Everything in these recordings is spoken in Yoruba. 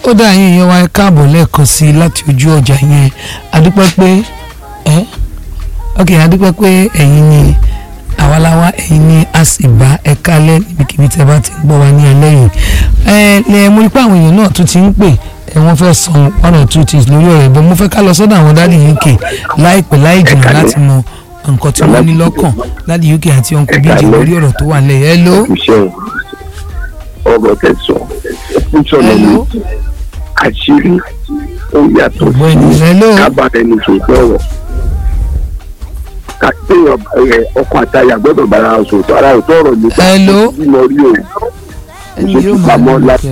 ó dá yín èèyàn wa ẹ káàbọ̀ lẹ́ẹ̀kan sí i láti ojú ọjà yẹn adúpẹ́ pé ẹ ok adúpẹ́ pé ẹ̀yin ni àwaláwa ẹ̀yin ni a sì bá ẹ kálẹ̀ níbikíbi tẹ́ bá ti ń gbọ́ wa ní alẹ́ yìí ẹ lẹ mo rí pé àwọn èèyàn náà tún ti ń pè ẹ wọ́n fẹ́ sọ one or two things lórí ọ̀rọ̀ ìbọn mo fẹ́ ká lọ sọ́dọ̀ àwọn dáàdì UK láìpẹ́ láì jìnnà láti mọ nǹkan tí wọ́n ní lọ́kàn dáàdì UK àti uncle bíjì lórí ọ̀rọ̀ tó wà lẹ́yìn hello iṣẹ́ ọ̀rọ̀ tẹ̀sán ẹ̀kúnṣọ́ lọ́wọ́ hello àṣírí ó yàtọ̀ ọ̀gbẹ́ni hello kábàárẹ̀ ní tòótọ́ ọ̀rọ̀ kápẹ́yàn ọkọ àtàyà gbọ́dọ̀ bára wọn sòótọ́ ara òótọ́ ọ̀rọ̀ nípa Hello? bímọ rí o ẹni ìṣètò yóò máa pamọ́ lọ láti kẹ́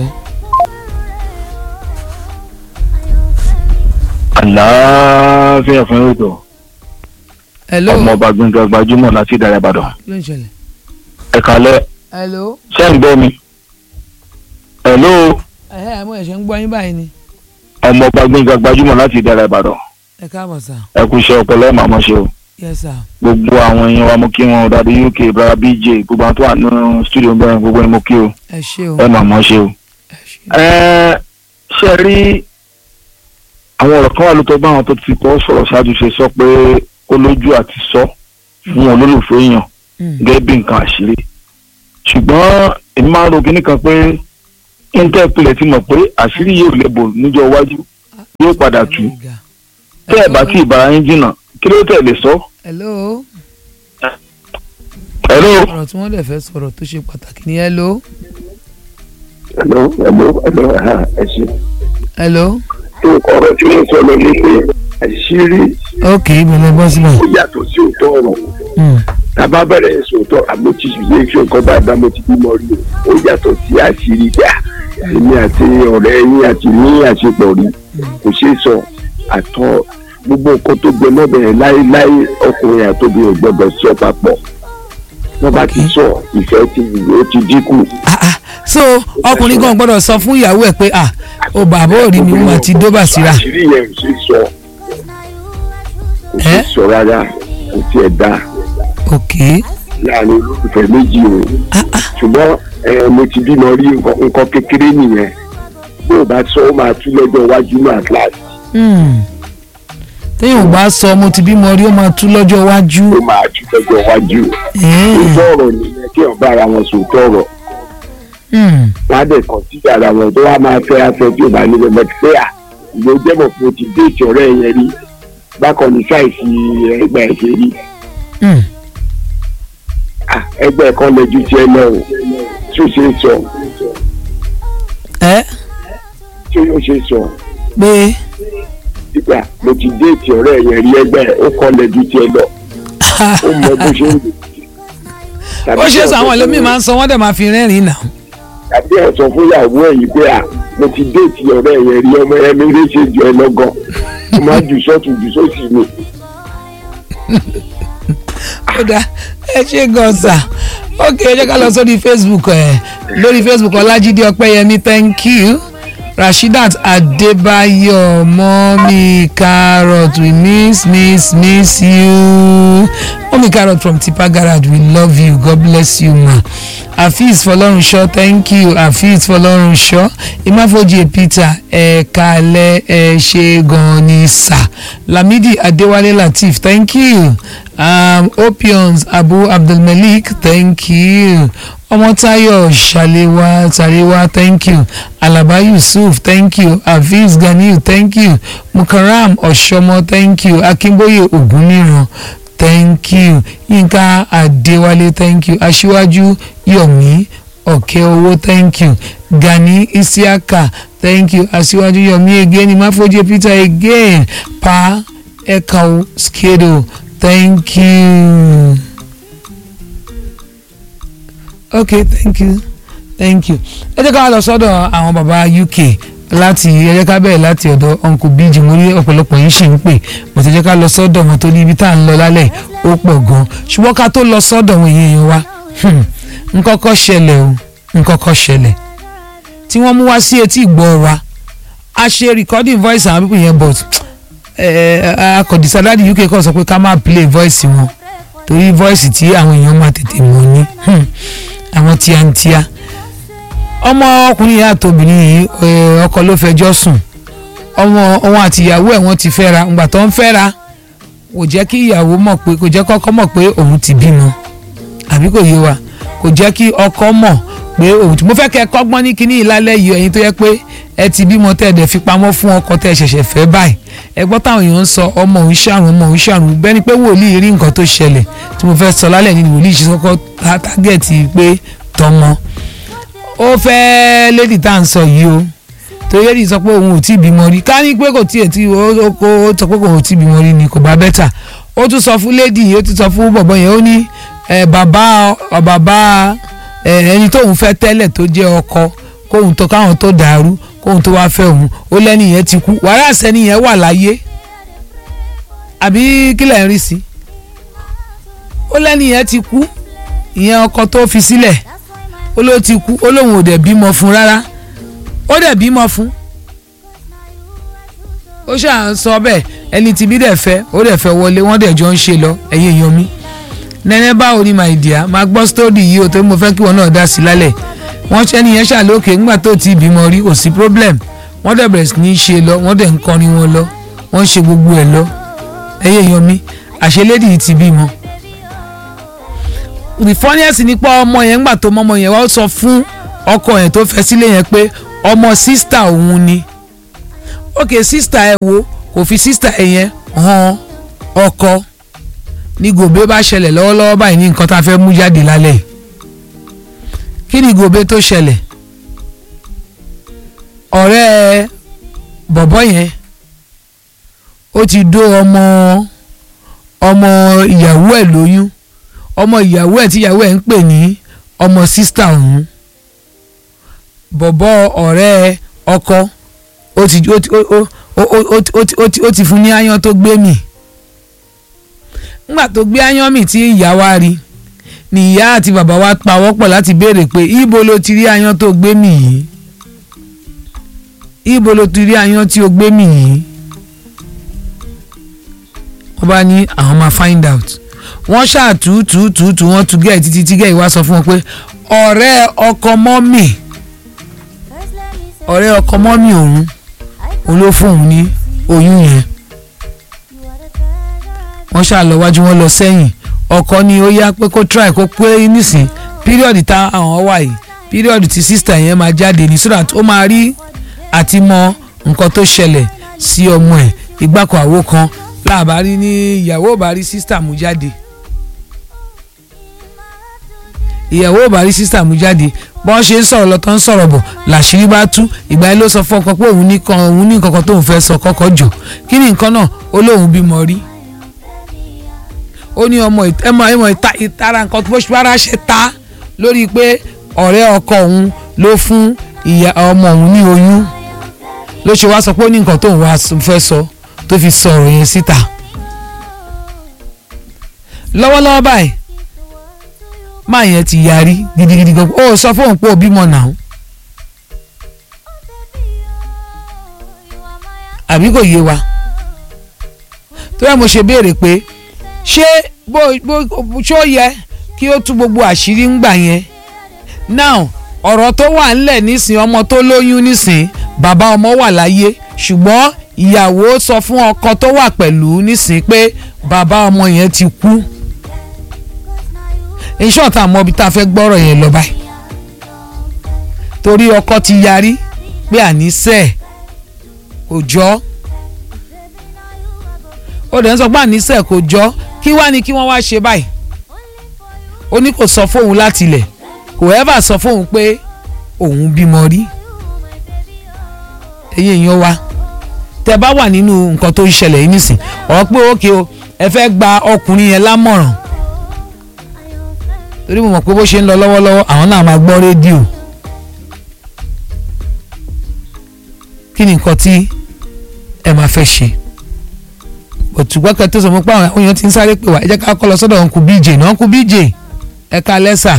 àlàáfíà fún ètò hello ọmọ ọba gbẹngàn gbajúmọ̀ láti ìdàrẹ ìbàdàn kí ló ń ṣẹlẹ̀ ẹ kálẹ́ hello ṣé ń gbọ́ mi hello ẹ̀hẹ́ àmọ́ ẹ̀ṣẹ̀ ń gbọ́ yín báyìí ni ọmọ ọba gbẹngàn gbajúmọ̀ láti ìdàrẹ ìbàdàn ẹ káàbọ̀ sà ẹ kú iṣẹ́ ọpọlọ ẹ màmá ṣe o yes sà gbogbo àwọn èèyàn wa mo kí wọn dàdí uk brother bj gbogbo àwọn tó wà nínú studio bẹ́ẹ̀ gbogbo ni mo kí o ẹ ṣé o ẹ màmá ṣe o. ẹ ṣé ẹ ṣe rí àwọn ọ̀rọ̀ kan wà lóòótọ́ báwọn tó ti kọ́ sọ̀rọ̀ ṣáájú ṣe sọ pé ó lójú àti sọ fún olólùfẹ́ èèyàn Mm. gẹ́gẹ́ bí nǹkan àṣírí ṣùgbọ́n èmi máa ń ro kinní kan pé intel pilẹ̀ ti mọ̀ pé àṣírí yóò lẹ́bọ̀ níjọ́ iwájú yóò padà tú tẹ́ ẹ̀ bá tí ìbára yín jìnnà kí ló tẹ̀ lè sọ. hello hello ọ̀rọ̀ tí wọ́n dẹ̀ fẹ́ sọ̀rọ̀ tó ṣe pàtàkì ni hello ẹ̀lọ́ ẹ̀lọ́ ẹ̀lọ́ ẹ̀ ṣe hello tó ọ̀rọ̀ tí mo sọ lọ ní pé àṣírí ok ìbẹ̀lẹ̀ bọ́ síbẹ̀ ó yàtọ̀ sí òótọ́ ọ̀rọ̀ Mm. tàbá bẹ̀rẹ̀ sòótọ́ àmójútó ilé iṣẹ́ nǹkan bá bá mo ti bímọ rí o ó yàtọ̀ sí àṣírí gbà èmi àti ọ̀rẹ́ yín àti ní àṣepọ̀ rí kò ṣeé sọ àtọ gbogbo nǹkan tó gbẹ mọ́bẹ̀rẹ̀ láéláé ọkùnrin àtòbí ò gbọdọ̀ sọ papọ̀ wọ́n bá ti sọ ìfẹ́ ti ó ti dínkù. Ah, ah. so ọkùnrin kan gbọ́dọ̀ sọ fún ìyàwó ẹ̀ pé ah o bàbá ò rí mi wọ́n àti dóbà síra àṣírí yẹn ò ṣeé sọ kò ṣeé Ẹ́? sọ rárá kò tiẹ̀ dáa ok láàrin olólùfẹ́ méjì o ah ah ṣùgbọ́n ẹ mo ti bímọ rí nǹkan nǹkan kékeré nìyẹn bí o bá sọ ó máa tú lọ́jọ́ iwájú náà kíláàsì Hmm. téèyàn ò bá sọ mo ti bímọ rí ó máa tú lọ́jọ́ iwájú ó máa tú lọ́jọ́ iwájú Eh. òótọ́ ọ̀rọ̀ nìyẹn kí ọ̀bá ara wọn sòótọ́ ọ̀rọ̀ Hmm. wọn á dẹ̀ kàn sí ara wọn tó wá máa fẹ́ afẹ́ tí o bá nílẹ̀ bẹ́ẹ̀ pé à ìgbó jẹ́mọ̀ pé o ti déètì ọ̀rẹ́ yẹn rí bákan ní sáìsì ẹgbẹ́ ẹ̀ ṣe rí Hmm. Ah, ẹgbẹ́ kan lẹ́jú tiẹ̀ lọ o tí o ṣe é sọ ẹ tí o ṣe é sọ pé nígbà mo ti déètì ọ̀rẹ́ yẹn rí ẹgbẹ́ ẹ̀ ó kọ́ lẹ́jú tiẹ̀ lọ ó mọ bó ṣe ń lò. ó ṣe sọ àwọn ẹlòmíì máa ń sọ wọ́n dẹ̀ máa fi rẹ́rìn-ín náà tàbí ẹ̀ sọ fún ìyàwó ẹ̀ yìí pé à mo ti déètì ọ̀rẹ́ yẹn rí ọmọ ẹ̀ mi rí ṣe jù ẹ lọ́gàn mo máa jù sọ́tún jù sósì mi. ó dá ẹ ṣe gan sa ok ẹ jẹ́ ká lọ sórí facebook ẹ lórí facebook ọlájídé ọpẹ́yẹmí thank you rashidat adébáyọ̀ mọ́mí carrot we miss miss miss you mọ́mí carrot from tipa garage we love you god bless you ma afeez fọlọ́runṣọ́ thank you afeez fọlọ́runṣọ́ imáfojì peter ẹ̀ẹ́kalẹ̀ ẹ̀ ṣe gan ni sà lamidi adéwálé lateef thank you um, opions abu abdulmalik thank you ọmọtayọ ṣàlẹwà tàríwá thank you alaba yusuf thank you hafiz ganiu thank you mukaram ọ̀ṣọ́mọ thank you akínbóyè ògúnníran thank you yínká adéwálé thank you aṣíwájú yomi ọ̀kẹ́ owó thank you gani isiaka thank you aṣíwájú yomi again imáfojì peter again pa ekau skedo thank you okay thank you thank you ẹ jẹ́ ká lọ sọ́dọ̀ àwọn bàbá uk láti ẹ jẹ́ ká bẹ̀rẹ̀ láti ọ̀dọ̀ uncle bíjì mo rí ọ̀pọ̀lọpọ̀ yín ṣì ń pè mo ti jẹ́ ká lọ sọ́dọ̀ wọn tó ní ibi tá à ń lọ lálẹ́ ó pọ̀ gan ṣùgbọ́n ká tó lọ sọ́dọ̀ wọn èèyàn wa hmm, nkọ́kọ́ ṣẹlẹ̀ o nkọ́kọ́ ṣẹlẹ̀ tí wọ́n mú wá sí etí ìgbọ́ wa a ṣe recording voice àwọn people yẹn but akọ̀dísá dáàdi uk kọ́ sọ pé ká má play voice wọn torí voice tí àwọn èèyàn máa tètè mọ̀ ní hmm, àwọn tíátíá ọmọ ọkùnrin yìí àtòbìnrin yìí ẹ, ọkọ ló fẹjọ́ sùn ọmọ òun àti ìyàwó ẹ̀ wọ́n ti fẹ́ra ǹgbà tó ń fẹ́ra kò jẹ́ kí ìyàwó mọ̀ pé kò jẹ́ kọ́kọ́ mọ̀ pé òun ti bímọ àbí kò yé wa kò jẹ́ kí ọkọ mọ̀ pé òun ti mo fẹ́ kẹ́ ẹ kọ́gbọ́n ní kinní ìlálẹ́ yìí ẹ̀yin tó yẹ pé ẹ ti bímọ tẹ́ ẹ dẹ̀ fi pamọ́ fún ọkọ tẹ́ ẹ ṣẹ̀ṣẹ̀ fẹ́ báyìí ẹ gbọ́ táwọn èèyàn ń sọ ọmọ òun ṣàrùn ọmọ òun ṣàrùn bẹ́ni pé wòlíì rí nǹkan tó ṣẹlẹ̀ tí mo fẹ́ sọ lálẹ́ ní wòlíì ṣe kọ́kọ́ tá- tágẹ́ẹ̀tì pé tọmọ ó fẹ́ lédì tá à ń sọ yìí o torí lédì sọ pé òun ò tí ì bímọ rí ká ní pé kò tiẹ̀ tí ó ó- ó sọ pé kò tí ì bímọ rí ni kò bá bẹ́tà ó tún sọ fún lédì ó tún sọ fún bọ̀bọ̀ yẹn ó ní ẹ, bàbá ọ, bàbá ẹ, ẹni tóun fẹ́ tẹ́lẹ̀ tó jẹ́ ọkọ kóun tó káwọn tó dàrú kóun tó wá fẹ́ òun ó lẹ́ni yẹn ti kú wàhálà sẹ́ni yẹn wà láyé àbí kílẹ̀ ń rí sí ó lẹ́ni yẹn ti kú ìyẹn ọkọ tó fi sílẹ̀ ó ló ti kú ó lóun ò dẹ̀ bímọ fún rárá ó dẹ̀ bímọ fún ó ṣáà ń sọ bẹ́ẹ̀ ẹni tí bí dẹ̀ fẹ́ ó dẹ̀ fẹ́ wọlé wọ́n dẹ̀ jọ ń ṣe lọ ẹ̀yin èèyàn mi nẹ́nẹ́ báwo ni my dear máa gbọ́ sítórì yìí o tó mo fẹ́ kí wọn náà dá sí lálẹ́ wọ́n ṣẹ́ nìyẹn ṣàlókè ńgbà tó ti bímọ rí kò sí problem wọ́n dẹ̀ bẹ̀rẹ̀ sí ní ṣe lọ wọ́n dẹ̀ ń kọrin wọn lọ wọ́n ń ṣe gbogbo ẹ̀ lọ ẹ̀yin èèyàn mi àṣelédì yìí ti bímọ the funniest ni pé ọmọ yẹn ńgbà tó mọ́mọ yẹn wá sọ fún ọkọ yẹn tó fẹ́ sílé yẹn pé ọmọ sísítà òun ni ok sísítà ẹ wo kò fi sísítà ẹ yẹn hàn ọkọ ní gòbé bá ṣẹlẹ̀ lọ́wọ́lọ́wọ́ báyìí ní nǹkan tá a fẹ́ mú jáde lálẹ́ yìí kí ni gòbé tó ṣẹlẹ̀ ọ̀rẹ́ bọ̀bọ́ yẹn ó ti dó ọmọ ọmọ ìyàwó ẹ̀ lóyún ọmọ ìyàwó ẹ̀ tí ìyàwó ẹ̀ ń pè ní ọmọ sísítà òun bọ̀bọ́ ọ̀rẹ́ ọkọ ó ti ó ti ó ó ó ó ó ti ó ti ó ti fún ní áyán tó gbé mì nígbà tó gbé áyán mì tí ìyá wa rí ni ìyá àti bàbá wa pawọ́pọ̀ láti béèrè pé ibo ló ti rí áyán tó gbé mì yìí ibo ló ti rí áyán tí ó gbé mì yìí wọ́n bá ní àwọn máa find out wọ́n ṣàtútùtùtù wọ́n tún gẹ̀ títí tí gẹ̀ ìwá sọ fún wọn pé ọ̀rẹ́ ọkọ mọ́mì ọ̀rẹ́ ọkọ mọ́mì òun òun ló fún òun ní oyún yẹn wọ́n ṣáà lọ wájú wọn lọ sẹ́yìn ọkọ ni ó yá pé kó try kó pé nísìn píríọ̀dù tá àwọn wà yìí píríọ̀dù tí sísítà yẹn máa jáde ní so that ó máa rí àti mọ nǹkan tó ṣẹlẹ̀ sí ọmọ ẹ̀ ìgbàkọ̀ àwo kan láàbárí ní ìyàwó bá rí sísítà mú jáde ìyàwó bá rí sísítà mú jáde bọ́n ṣe ń sọ̀rọ̀ lọ́tọ́ ń sọ̀rọ̀ bọ̀ làṣírí bá tú ìgbà yẹn ló sọ fún ọkọ pé òun ní kan òun ní nǹkan kan tóun fẹ́ sọ kọ́kọ́ jọ kí ni nǹkan náà ó lóun bímọ rí ó ní ọmọ ẹmọ ẹmọ ìta ìtara nǹkan tó ṣe rárá ṣe ta lórí pé ọ̀rẹ́ ọkọ òun ló fún ìyá ọmọ òun ní oyún ló ṣe wá sọ pé ó ní nǹkan tóun wá fẹ́ sọ tó fi sọ ọ̀rọ̀ yẹn síta lọ́wọ́lọ́wọ́ báyìí máa yẹn ti yarí gidigidi gan ó sọ fóun pé ó bímọ náà àbí kò yé wa tó yẹ mo ṣe béèrè pé ṣé bó bó ṣó yẹ kí ó tú gbogbo àṣírí ń gbà yẹn now ọ̀rọ̀ tó wà ńlẹ̀ nísìn ọmọ tó lóyún nísìn bàbá ọmọ wà láyé ṣùgbọ́n ìyàwó sọ fún ọkọ tó wà pẹ̀lú nísìn pé bàbá ọmọ yẹn ti kú iṣẹ́ ọ̀tá àmọ́ ibi tá a fẹ́ gbọ́rọ̀ yẹn lọ báyìí torí ọkọ ti yarí pé àníṣe kò jọ́ ó dẹ̀ ń sọ pé àníṣe kò jọ́ kí wá ni kí wọ́n wá ṣe báyìí ó ní kò sọ fóun láti ilẹ̀ kò ẹ́fà sọ fóun pé òun bímọ rí ẹ̀yin èèyàn wa tẹ bá wà nínú nǹkan tó ń ṣẹlẹ̀ yìí nísìn ọ̀ pé ókè o ẹ fẹ́ gba ọkùnrin yẹn lámọ̀ràn torí mo mọ̀ pé bó ṣe ń lọ lọ́wọ́lọ́wọ́ àwọn náà máa gbọ́ rédíò kí ni nǹkan tí ẹ máa fẹ́ ṣe òtùgbọ́n kan tó sọ mọ́ pé àwọn èèyàn ti ń sáré pè wá ẹ jẹ́ ká kọ́ lọ sọ́dọ̀ ọ̀nkù bj náà ọ̀nkù bj ẹ ká lẹ́sà.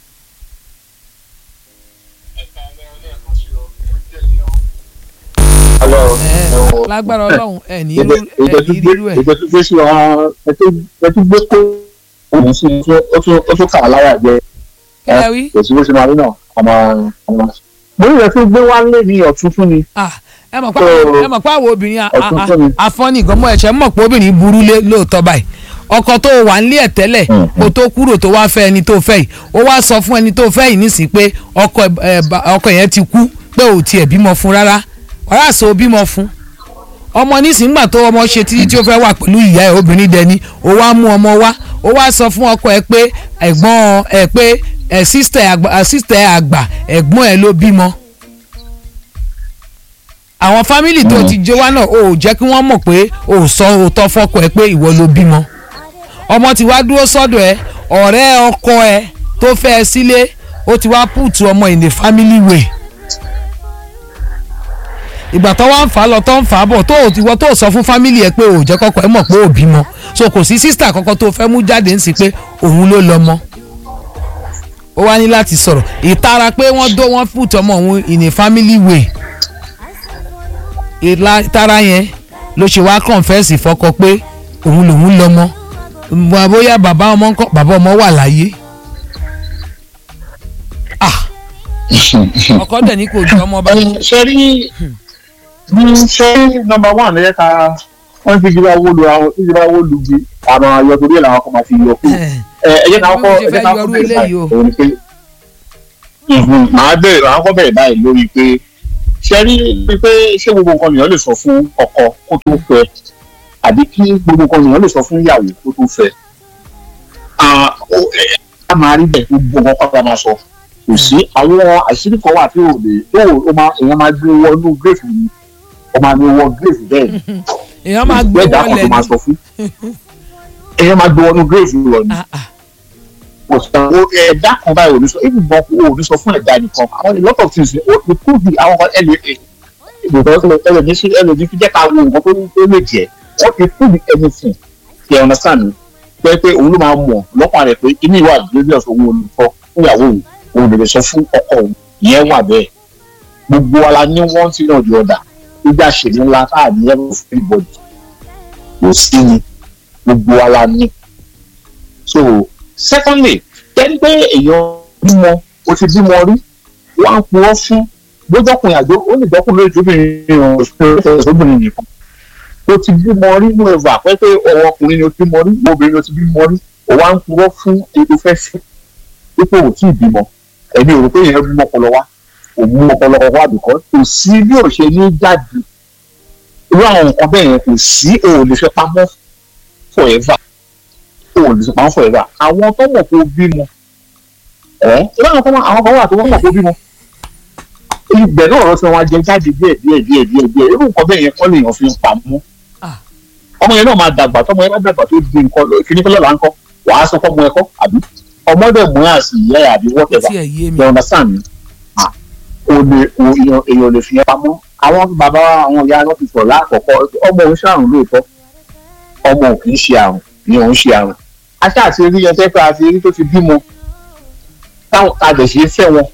lágbára ọlọ́run ẹ ní irú ẹ ní irú ẹ. ìgbésùgbé sí wa ẹ tún gbé kó òun sí ó tún kà á láyà jẹ kí lẹ wí. kò sí bó ṣe máa rí náà ọmọ ọmọ mo ní ìrẹsì gbé wá lé ní ọ̀tún fún mi Ah, ẹ mọ̀ pé So, ẹ mọ̀ pé àwọn obìnrin a- ọ̀tún a- fún mi. a- afọ́nì gan mọ́ ẹ̀ṣẹ̀ mọ̀ pé obìnrin burú lé lóòótọ́ báyìí ọkọ tó wà nílé ẹ̀ tẹ́lẹ̀ Mm. kó tó kúrò tó wá fẹ́ ẹni tó fẹ́ yìí ó wá sọ fún ẹni tó fẹ́ yìí nísìnyí pé ọkọ ẹ̀- ẹ̀ bá- ọkọ yẹn ti kú pé ò tiẹ̀ bímọ fún rárá ọ̀rá àṣọ bímọ fún ọmọ nísìnyí gbà tó ọmọ ṣe títí tí ó fẹ́ wà pẹ̀lú ìyá ẹ̀ obìnrin dẹni ó wá mú ọmọ wá ó wá sọ fún ọkọ ẹ̀ pé ẹ̀gbọ́n ẹ̀ pé ẹ̀ sísítẹ̀ àgbà ẹ̀ sísítẹ̀ àgbà ẹ̀gbọ́n ẹ̀ ló bímọ àwọn fámìlì tó ti jó wá náà ò jẹ́ kí wọ́n mọ̀ pé ò sọ òótọ́ fọ́kọ ẹ pé ìwọ ló bímọ ọmọ ti wá dúró sọ́dọ̀ ẹ ọ̀rẹ́ ọkọ ẹ tó fẹ́ ẹ sílé ó ti wá pùtù ọmọ in a family way ìgbà tó wá ń fà á lọ tó ń fà á bọ̀ tó ò ti wọ́ tó sọ fún fámìlì ẹ pé ò jẹ́ kọ́kọ́ ẹ mọ̀ pé ò bímọ so kò sí sísítà kankan tó fẹ́ mú jáde ń sí pé òun ló lọ́mọ ó wá ní láti sọ̀rọ̀ ìtara pé wọ́n dó wọ́n pùtù ọmọ òun in a family way ìlà tara yẹn ló ṣe wá kọ̀ǹfẹ́sì fọkọ pé òun lòun lọ́mọ Bó- bóyá bàbá ọmọ ńkọ́ bàbá ọmọ wà láyé ah ọkọ dẹ̀ ní kò ju ọmọ bá ṣe rí ṣe rí nọmba one lẹ́yìn ká wọ́n fi jíra owó lu àwọn fi jíra owó lu bí àwọn ayọ̀ torí ẹ̀ làwọn kan máa fi yọ kú. ẹ ẹ jẹ́ ká kọ́ ẹ jẹ́ ká kọ́ bẹ̀rẹ̀ báyìí òun ni pé Mhm, màá bẹ̀rẹ̀ màá kọ́ bẹ̀rẹ̀ báyìí lórí pé ṣe rí pé ṣé gbogbo nǹkan nìyẹn lè sọ fún ọkọ kó tó fẹ́ àbí kí gbogbo nǹkan nìyẹn lè sọ fún ìyàwó kó tó fẹ́ Ah, ó- ẹ, a máa rí bẹ́ẹ̀ gbogbo nǹkan pátá máa sọ kò sí àwọn àṣírí kan wà tí ò lè tó ò máa èèyàn máa gbé wọnú gírèfì ni ó máa ní wọ gírèfì bẹ́ẹ̀ ni èèyàn máa gbé ẹ̀dá kan wọlé tó máa sọ fún èèyàn máa gbé wọnú gírèfì lọ ni Ah, ah. kò sọ ẹ̀dá kan báyìí ò ní sọ even bọ́ ò ní sọ fún ẹ̀dá nìkan àwọn a lot of things ó ti kú bí àwọn kan ẹlẹ́ ìgbòho ẹlẹ́ ní sí ẹlẹ́ ní fi jẹ́ ká wo nǹkan tó ní tó lè jẹ́ ó ti kú bí anything ṣe ọ̀nà sànù pé pé òun ló máa mọ̀ lọ́kàn rẹ̀ pé inú ìwà àdúgbò òun olùkọ́ fún ìyàwó òun òun lè lè sọ fún ọkọ òun ìyẹn wà bẹ́ẹ̀ gbogbo wa la ní wọ́n ti náà di ọ̀dà gbígbà ṣèlú ńlá káàdì ẹ̀rọ fún ìbọ̀dì kò sí ni gbogbo wa la ní. so secondly tẹ́lí pé èèyàn bímọ o ti bímọ rí wọ́n á purọ́ fún bójọ́kùnrin àjò ó lè dọ́kùnrin lójú obìnrin obìnrin nìkan o ti bímọ rí mú ẹ̀fọ́ àpẹẹrẹ ọwọ́ ọkùnrin ni o ti bímọ rí obìnrin ni o ti bímọ rí o wá ń purọ́ fún ètò fẹ́ sí pípé ò tí ì bímọ ẹ̀mí ò rò pé èèyàn bímọ ọpọlọ wá òun ọpọlọ wá bìkọ́ kò sí bí ò ṣe ní jáde irú àwọn nǹkan bẹ́ẹ̀ yẹn kò sí o ò lè fẹ́ pamọ́ forever o ò lè fẹ́ pamọ́ forever àwọn tó mọ̀ kó bímọ ẹ̀ irú àwọn kan wà- àwọn kan wà tó mọ̀ kó bímọ ibẹ̀ náà ọ̀rọ̀ tí wọ́n á jẹ jáde díẹ̀ díẹ̀ díẹ̀ díẹ̀ díẹ̀ irú nǹkan bẹ́ẹ̀ yẹn kọ́ lèèyàn fi ń pamọ́ Ah. ọmọ yẹn náà máa dàgbà tọmọ yẹn bá dàgbà tó di nǹkan kíní kọ́lọ́ là ń kọ́ wàá sọ fọ́mọ ẹ̀kọ́ àbí ọmọdé mú ẹ̀ àti ìyá ẹ̀ àbí whatever tí ẹ yé mi you understand me ah o lè o èèyàn èèyàn lè fi yẹn pamọ́ àwọn bàbá wa, àwọn ìyá wọn ti sọ̀rọ̀ lákọ̀ọ́kọ́ ọmọ òun ṣàrùn lóòótọ́ ọmọ ò kì í ṣe àrùn ni òun ṣe àrùn aṣá àti rí yẹn tẹ́ pé àti rí tó ti bímọ táwọn àgbẹ̀ ṣe é fẹ́ wọn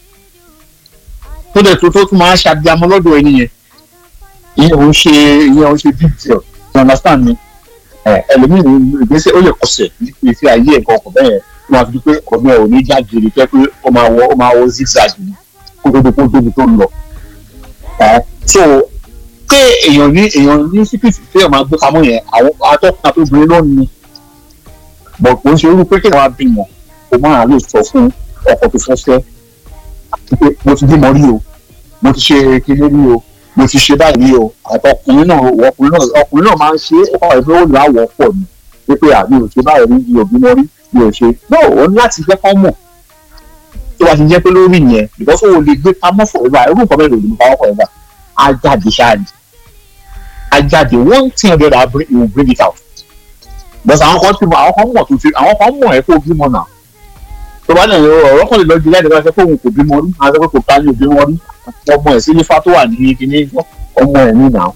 tó dẹ̀ tó tó tún máa ṣàbíamọ lọ́dọ̀ ẹni yẹn ìyẹn òun ṣe ìyẹn òun ṣe big deal you understand me ẹ ẹlòmíì ní ìgbésẹ̀ ó lè kọsẹ̀ ní ìfẹ́ ayé ẹ̀kọ́ ọkọ̀ bẹ́ẹ̀ yẹn wọ́n á fi di pé ọmọ ẹ̀ ò ní jágere pé pé ó máa wọ ó máa wọ zigzag ni kó tó di kó débi tó ń lọ. ẹ so pé èèyàn ní èèyàn ní síkìtì tí èèyàn máa gbé pamọ́ yẹn àwọn atọ́kùn àtòbìnrin náà ni bọ̀ kò ń ṣe irú pé kí wọ́n á bímọ kó máa lè sọ fún ọkọ tó fẹ́ fẹ́ àti pé mo ti bímọ rí o mo ti ṣe kinní rí o mo ti ṣe báyìí o àtọkùnrin náà ọkùnrin náà ọkùnrin náà máa ń ṣe é ọkọ ẹgbẹ́ ó lè àwọ̀ pọ̀ ni wípé àmì ò ṣe báyìí rí mi ò bímọ rí mi ò ṣe náà ó ní láti jẹ́ kán mọ̀ tó bá ti jẹ́ pé lórí yẹn because o lè gbé pamọ́ forever irú nǹkan bẹ́ẹ̀ ló lè mú pamọ́ forever á jáde ṣáàdì á jáde one thing or the other bring- will bring it out because àwọn kan ti mọ àwọn kan mọ̀ tó ti àwọn kan mọ̀ ẹ́ kó bímọ náà tó bá lẹ́yìn ọ̀rọ̀ kan lè lọ ju jáde bá ṣe fóun kò bímọ rí àwọn akẹ́kọ̀ọ́ kò ká ní òbímọ rí ọmọ ẹ̀ sí nífà tó wà ní kíní ọmọ ẹ̀ ní ìnáwó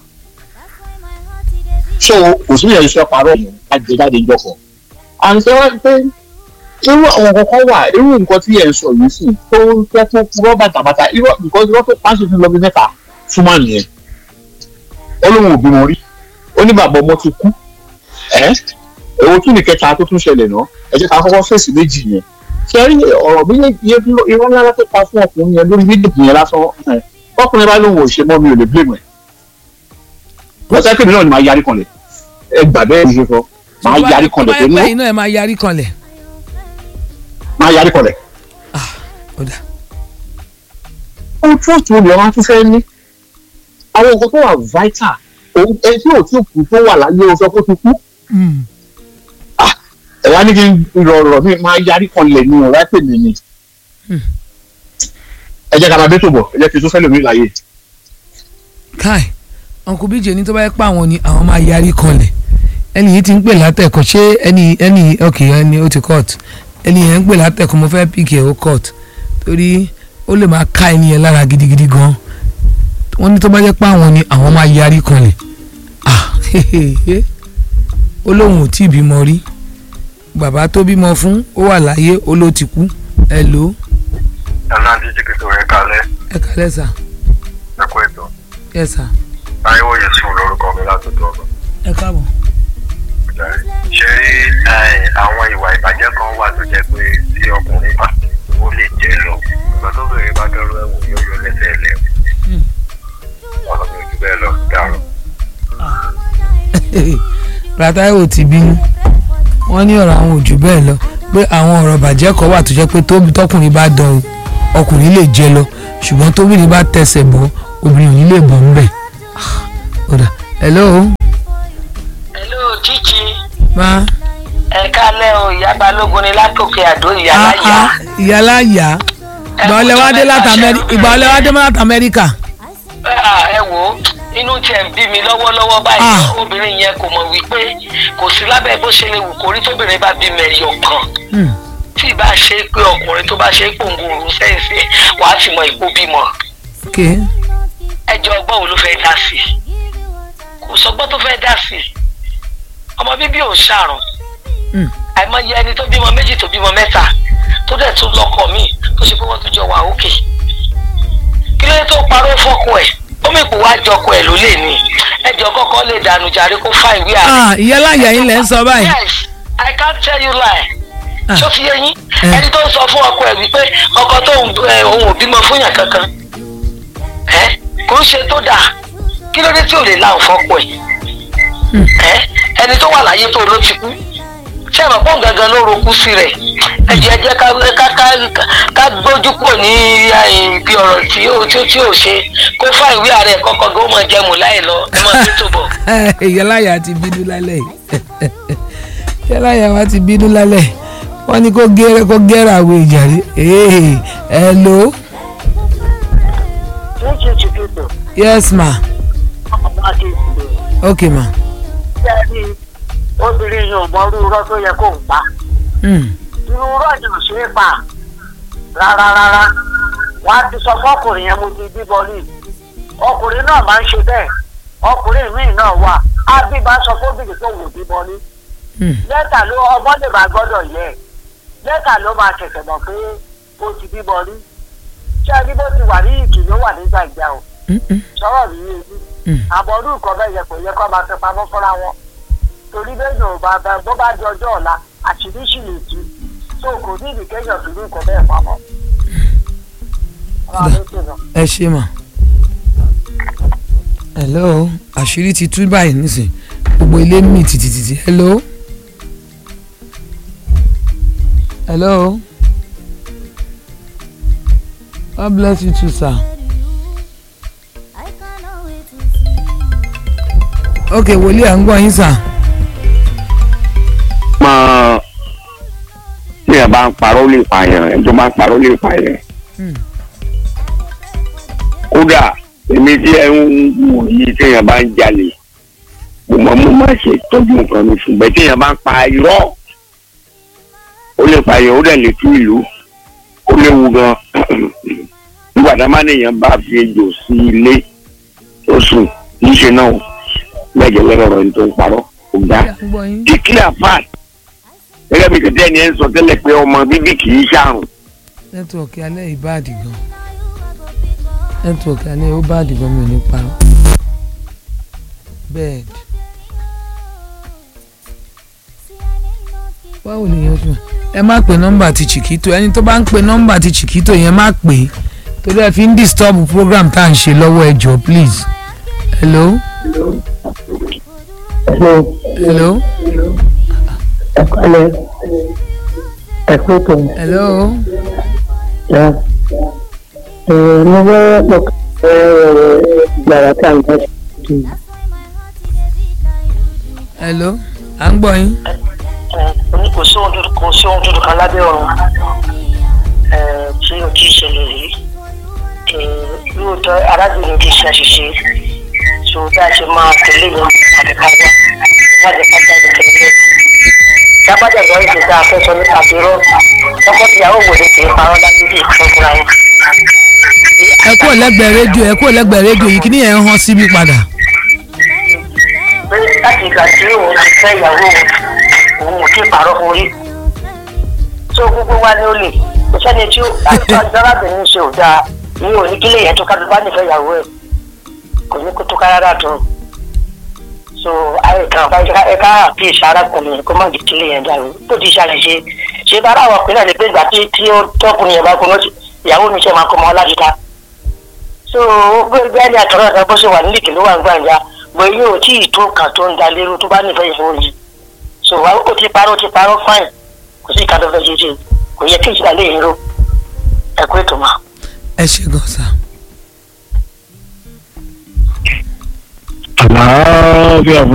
so kò sí ìyẹn iṣẹ́ parọ́ yẹn àjẹjáde ìjọkọ̀ and ṣé wọ́n pé irú àwọn kankan wà irú nǹkan tí ẹ̀ ń sọ yìí sì tó fẹ́ tó purọ́ bàtàbàtà irọ́ because irọ́ tó pàṣẹ fún lọ́bí mẹ́ta fún màá nìyẹn ó lóun ò bímọ rí ó ní bàbá ọmọ ti kú ẹ́ èwo tún ní kẹta tó tún ṣẹlẹ̀ náà ẹ jẹ́ ká kọ́kọ́ fèsì méjì yẹn ṣe rí ọ̀rọ̀ méjèèjì irọ́ ńlá tó pa fún ọkùnrin yẹn lórí méjèèjì yẹn lásán ẹ̀, ọkùnrin bá lóun ò ṣe mọ́ mi ò lè blame ẹ̀ lọ́sẹ̀ kébì náà ni màá yarí kanlẹ̀ ẹ gbà bẹ́ẹ̀ ni ṣe sọ màá yarí kanlẹ̀ pé tó bá ní yẹ pé iná ẹ máa yarí kanlẹ̀ màá yarí kanlẹ̀ ó dà ohun tí òtún olè wọn tún fẹ́ ní àwọn nǹkan tó wà vital òun ẹni tí ò tí ò kú tó wà láyé o sọ pé ó ti kú Mm. ẹ wá ní kí n rọrọ mi máa yarí kanlẹ̀ ní ọ̀rá pè mí ni Hmm. ẹ jẹ́ ká máa bẹ́ tó bọ̀ ẹ jẹ́ kí n tún fẹ́ lómi láyé kai uncle bíjè ní tó bá yẹ pé àwọn ni àwọn máa yarí kanlẹ̀ ẹni yìí ti ń pè látẹ̀kọ̀ ṣé ẹni ẹni ok ẹni ó ti court ẹni yẹn ń pè látẹ̀kọ̀ mo fẹ́ pk ó court torí ó lè máa ká ẹni yẹn lára gidigidi gan wọ́n ní tó bá yẹ pé àwọn ni àwọn máa yarí kanlẹ̀ ah ó lóun ò tí ì bímọ rí bàbá tó bímọ fún ó wà láyé ó ló ti kú ẹ lò ó ẹ̀nà díje kékeré kalẹ̀ ẹ kálẹ̀ sà ẹ̀kọ́ ètò yẹ sà táyéwò yusuf lórúkọ mi látòtò ọ̀gbà. ẹ káàbọ̀. ṣé ẹ, àwọn ìwà ìbàjẹ́ kan wà tó jẹ́ pé tí ọkùnrin bá ó lè jẹ́ lọ ìgbà tó bèrè bá dọ́rọ́ ẹ̀wọ̀n yóò yọ lẹ́sẹ̀ ẹ̀lẹ́ Hmm. ọ̀nà mi ò jù bẹ́ẹ̀ lọ dàrú. Ràtáíwò ti bínú wọ́n ní ọ̀rọ̀ àwọn ò jù bẹ́ẹ̀ lọ pé àwọn ọ̀rọ̀ bàjẹ́ kan wà tó jẹ́ pé tóbi tọkùnrin bá dán o ọkùnrin lè jẹ lọ ṣùgbọ́n tóbìnrin bá tẹsẹ̀ bọ́ obìnrin ò ní lè bọ́ ńbẹ̀. ọ̀dà hello hello jíjí ma ẹ kálẹ́ o ìyá balógun ni látòkè àdó ìyá ah láyà ah ìyálà yá ìgbà ọlẹ́ wá dé láti Amẹ́ríkà ìgbà ọlẹ́ wá dé láti Amẹ́ríkà Ah, ẹ wò ó inú tiẹ̀ ń bí mi lọ́wọ́lọ́wọ́ báyìí Ah. obìnrin yẹn kò mọ̀ wípé kò sí lábẹ́ bó ṣe lè wù kórí tóbìnrin bá bí mẹ́yọ̀ kan Hmm, tí ìbá ṣe pé ọkùnrin tó bá ṣe pòǹgòrò sẹ́ǹsì wàá ti mọ ìpó bímọ ok ẹjọ́ ọgbọ́n wo ló fẹ́ dá sí i kò sọgbọ́n tó fẹ́ dá sí i ọmọ bíbí ò ṣàrùn Hmm, àìmọye ẹni tó bímọ méjì tó bímọ mẹ́ta tó dẹ̀ tún lọ́kọ míì tó ṣe pé wọ́n tún jọ wà òkè kí ló dé tó parọ́ fọ́kọ ẹ̀ ó mì pò wá jọkọ ẹ̀ ló lè ní ẹjọ́ kọ́kọ́ lè dànù jàre kó fa ìwé àrẹ. ah ìyálà yá yín lẹ́ ń sọ báyìí yes i can't tell you lie Ah. ṣó fi yé yín Eh. ẹni tó ń sọ fún ọkọ ẹ̀ wípé ọkọ tó ń ẹ, òun ò bímọ fún yàn kankan ẹ kò ń ṣe tó dáa kí ló dé tí ò lè la òfọkọ ẹ̀ Hmm. ẹ ẹni tó wà láyé tó ló ti kú ṣé ẹ mọ̀ pọ́n gangan ló roku sí rẹ̀ ẹ jẹ́ jẹ́ ká ká ká ká gbójú kúrò ní eh, ibi ọ̀rọ̀ tí ó tí ó tí ò ṣe kó fá ìwé ààrẹ kọ́kọ́ gan ó mọ̀ jẹ́ mú láì lọ ẹ mọ̀ tó tó bọ̀. ìyálà yá ti bínú lálẹ́ yìí ìyálà yá wa ti bínú lálẹ́ wọ́n ní kó gẹ́rẹ́ kó gẹ́rẹ́ àwọn ìjàre ee hello yes ma ok ma obìnrin yóò mọ irú irọ́ tó yẹ kó ń pa hmm. irú irọ́ yìí ò ṣe é pa rárá rárá wọ́n á ti sọ fọ́kùnrin yẹn mo ti bíbọ ní ọkùnrin náà máa ń ṣe bẹ́ẹ̀ ọkùnrin míì náà wà á bí bá sọ fóbìnrin tó wò bíbọ ní Hmm. lẹ́tà ló ọmọ lè máa gbọ́dọ̀ yẹ lẹ́tà ló máa ṣẹ̀ṣẹ̀ mọ̀ pé ó ti bíbọ ní ṣé ẹni bó ti wà ní ìkì ló wà nígbà ìjà o Hmm, hmm, sọ̀rọ̀ mi yé mi hmm. àbọ̀ ọdún nǹkan bẹ́ẹ̀ yẹ kò yẹ kó máa fẹ́ pamọ́ fúnra wọn torí bẹ́ẹ̀ yóò bá bá bó bá di ọjọ́ ọ̀la àṣírí sì lè tú tó kò ní ìdíkẹ́yọ̀ tó ní nǹkan bẹ́ẹ̀ pamọ́. Ọlọ́run ló ṣèlú. ẹ ṣe mà hello àṣírí ti tú báyìí nísìn gbogbo ilé mì tìtìtìtì hello hello God bless you too sir ok wòlíì à ń gbọ́ yín sir mọ tí ẹ bá ń parọ́ lè pààyàn ẹni tó bá ń parọ́ lè pààyàn. Hmm. kódà èmi tí ẹ ń wò yìí tí ẹ bá ń jalè mo mọ mo má ṣe tọ́jú nǹkan mi ṣùgbọ́n tí ẹ bá ń pa irọ́ ó lè pààyàn ó dẹ̀ lè tú ìlú ó léwu gan nígbà tá a máa nìyẹn bá fi ejò sí ilé tó sùn níṣẹ́ náà lẹ́jẹ̀ lẹ́rọ̀ ẹni tó ń parọ́ kò dá à ń gbọ́ yín declare fact gẹ́gẹ́ bí kẹ́tẹ́ ni ẹ ń sọ tẹ́lẹ̀ pé ọmọ bíbí kì í ṣàrùn nẹ́tíwọ̀kì alẹ́ yìí báàdì gan nẹ́tíwọ̀kì alẹ́ yìí ó báàdì gan mi ò ní parọ́ bed báwo báwo ni yẹn fún ẹ má pe nọ́mbà ti chiquito ẹni tó bá ń pe nọ́mbà ti chiquito yẹn má pè é torí ẹ fi ń disturb program tá à ń ṣe lọ́wọ́ ẹ jọ please hello hello ẹ̀kọ́lẹ̀ ẹ̀kọ́ tó hello yá mo bá pọ̀ gbàrà tá à ń bá ṣe hello à ń gbọ́ yín ní kò sí ohun dúdú kò sí ohun dúdú kan lábẹ́ ọ̀run eh, tí o ti ṣẹlẹ̀ rí Eh, lóòótọ́ arábìnrin ti ṣe àṣìṣe so bí a ṣe máa tẹ̀lé yẹn àdìkáwá láti kájà ìtẹ̀lé dábàjà ìgbà yìí ti dá afẹ́sọ ní àbúrò ọkọ ìyàwó wò lè tẹ̀ parọ́ láyé bí ìfẹ́ fúnra wọn. ẹ kúrò lẹ́gbẹ̀ẹ́ rédíò ẹ kúrò lẹ́gbẹ̀ẹ́ rédíò yìí kí ni ẹ̀ ń hàn síbi padà pé láti ìgbà tí òun ti fẹ́ ìyàwó òun òun ò tí ì parọ́ fún rí tó gbogbo wa ni ó lè kò sẹ́ni tí ó àti arábìnrin ṣe ò dáa ní òní kílé yẹn tó ká tó bá nífẹ̀ẹ́ ìyàwó ẹ̀ kò ní kó tó ká rárá tó so ayé kan bá ẹ ká àbí ìṣàrákùnrin yẹn kó má di kílé yẹn dàrú tó ti ṣàlàyé ṣe bá àwọn ọkùnrin náà lè gbé ìgbà tí tí ó tọkùnrin yẹn bá kó mọ́ ìyàwó mi ṣe máa kó mọ́ lájúta so bí ẹni àtọ̀rọ̀ ẹ̀ka bó ṣe wà nílìkì ló wà ń gbàǹjà bọ̀ yóò tí ì tó kàn tó ń da lérú tó bá nífẹ̀ẹ́ ìfowó yìí so wa ó ti parọ́ ó ti parọ́ fáìn kò sí ìka tó fẹ́ ṣe ṣe kò yẹ kí ìṣẹ̀lẹ̀ yìí ró ẹ̀kú ètò máa. ẹ ṣe gan sa àlàáfíà fún